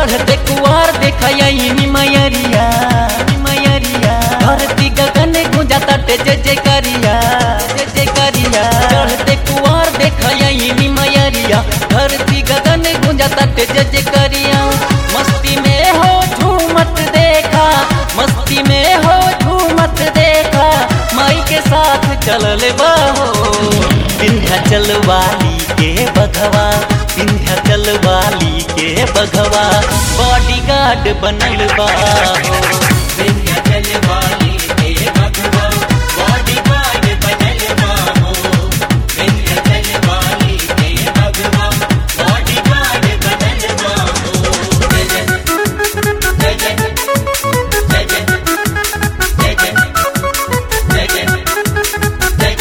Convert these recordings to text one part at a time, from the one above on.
चढ़ते कुआर देखई मयरिया मयरिया धरती गगन गुंजा तटे जय जय करिया जय जय करिया चढ़ते कुआर देखई मयरिया धरती गगन गुंजा तटे जय जय करिया मस्ती में हो झूमत देखा मस्ती में हो झूमत देखा माई के साथ चलल बाहो विंध्याचल वाली के बघवा विंध्याचल वाली के बघवा बॉडीगार्ड बनल बाहो विंध्याचल वाली के भगवा बॉडीगार्ड बनल बाहो विंध्याचल वाली के भगवा बॉडीगार्ड बनल बाहो जय जय जय जय जय जय जय जय जय जय जय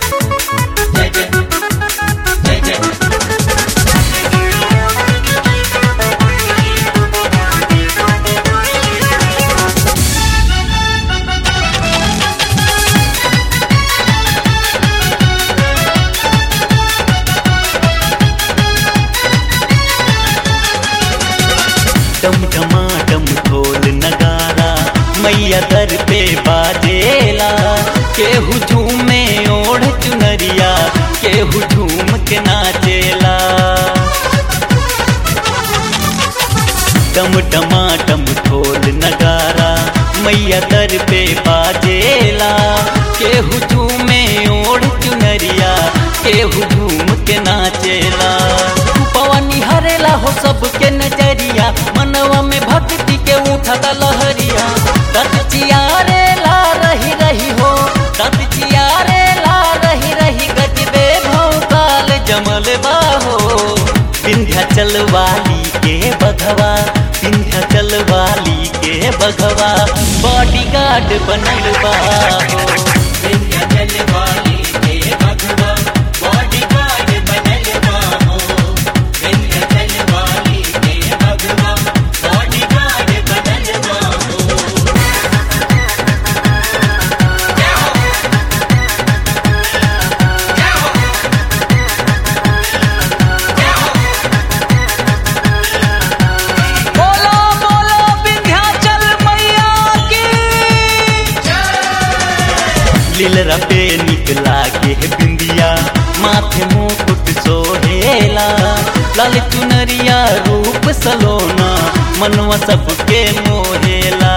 जय जय जय जय डम डमाडम ढोल नगारा मैया दर पे बाजेला केहू झूमे ओढ़ चुनरिया केहू झूम के नाचेला डम डमाडम ढोल नगारा मैया दर पे बाजेला केहू झूमे ओढ़ चुनरिया केहू झूम के नाचेला पवनी हरेला हो सबके नजरिया मनवा में भक्ति के उठता लहरिया तत चियारे ला रही रही हो तत चियारे ला रही रही गजबे भौकाल जमल बाहो विंध्याचल वाली के बघवा विंध्याचल वाली के बघवा बॉडीगार्ड बनल बाहो विंध्याचल वाली के भगवा बॉडीगार्ड बनल बाहो विंध्याचल वाली के भगवा बॉडीगार्ड बनल बाहो जय हो जय हो जय हो बोलो बोलो विंध्याचल मैया की लीलरा पे निकला के बिंदिया माथे मुकुट सोहेला लाल चुनरिया रूप सलोना मनवा सबके मोहेला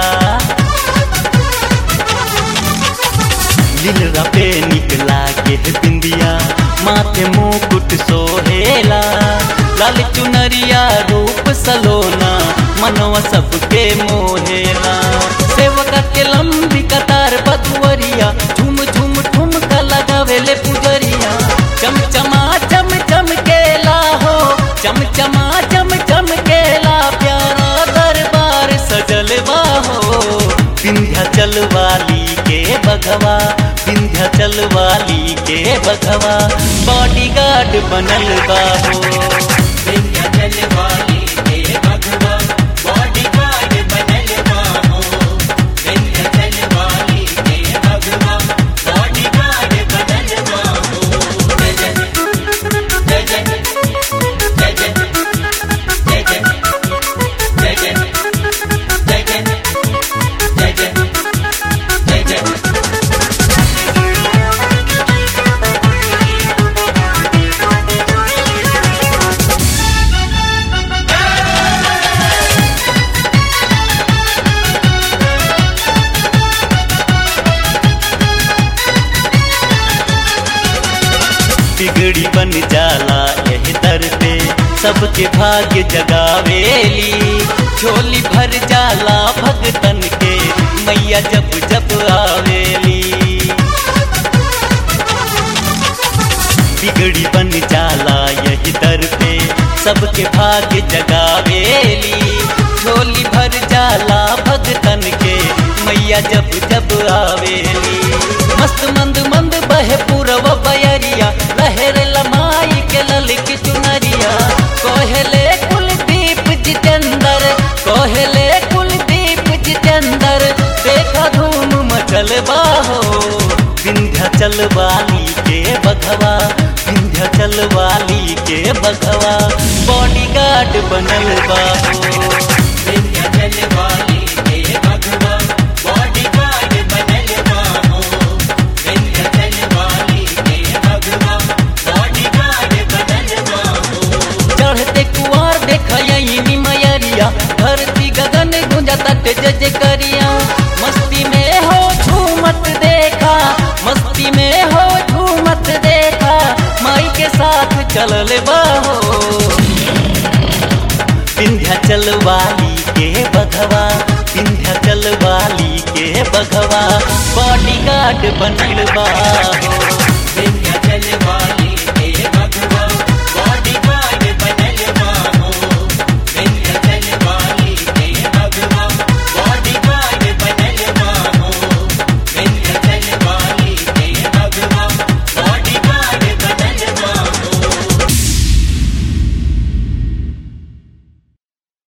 लीलरा पे निकला के बिंदिया माथे मुकुट सोहेला लाल चुनरिया रूप सलोना मनवा सबके मोहेला सेवका के लंबी कतार बधुअरिया झुम झुम ठुमका लगावेले पुजरिया चमचमा चम चम केला हो चमचमा चम चम केला प्यारा दरबार सजल बाहो विंध्याचल वाली के बघवा विंध्याचल वाली के बघवा बॉडीगार्ड बनल बाहो विंध्याचल वाली के भगवा बॉडीगार्ड बनल बाहो विंध्याचल वाली के भगवा बॉडीगार्ड बनल बाहो जय जय जय जय जय जय जय जय जय जय जय जय जय जय जय बिगड़ी बन जाला यह दर पे सबके भाग्य जगावेली झोली भर जाला भगतन के मैया जब जब आवेली बिगड़ी बन जाला यही दर पे सबके भाग्य जगावेली झोली भर जाला भगतन के मैया जब जब आवेली मस्त मंद मंद बहे पूरब बयरिया लहर लमाई के ललिक चुनरिया कोहले कुलदीप जितेंद्र कोहले कुलदीप जितेंद्र देखा धूम मचल बाहो विंध्याचल वाली के बघवा विंध्याचल वाली के बघवा बॉडीगार्ड बनल बाहो वाली के बघवा विंध्याचल वाली के बघवा बॉडीगार्ड बनल बा हो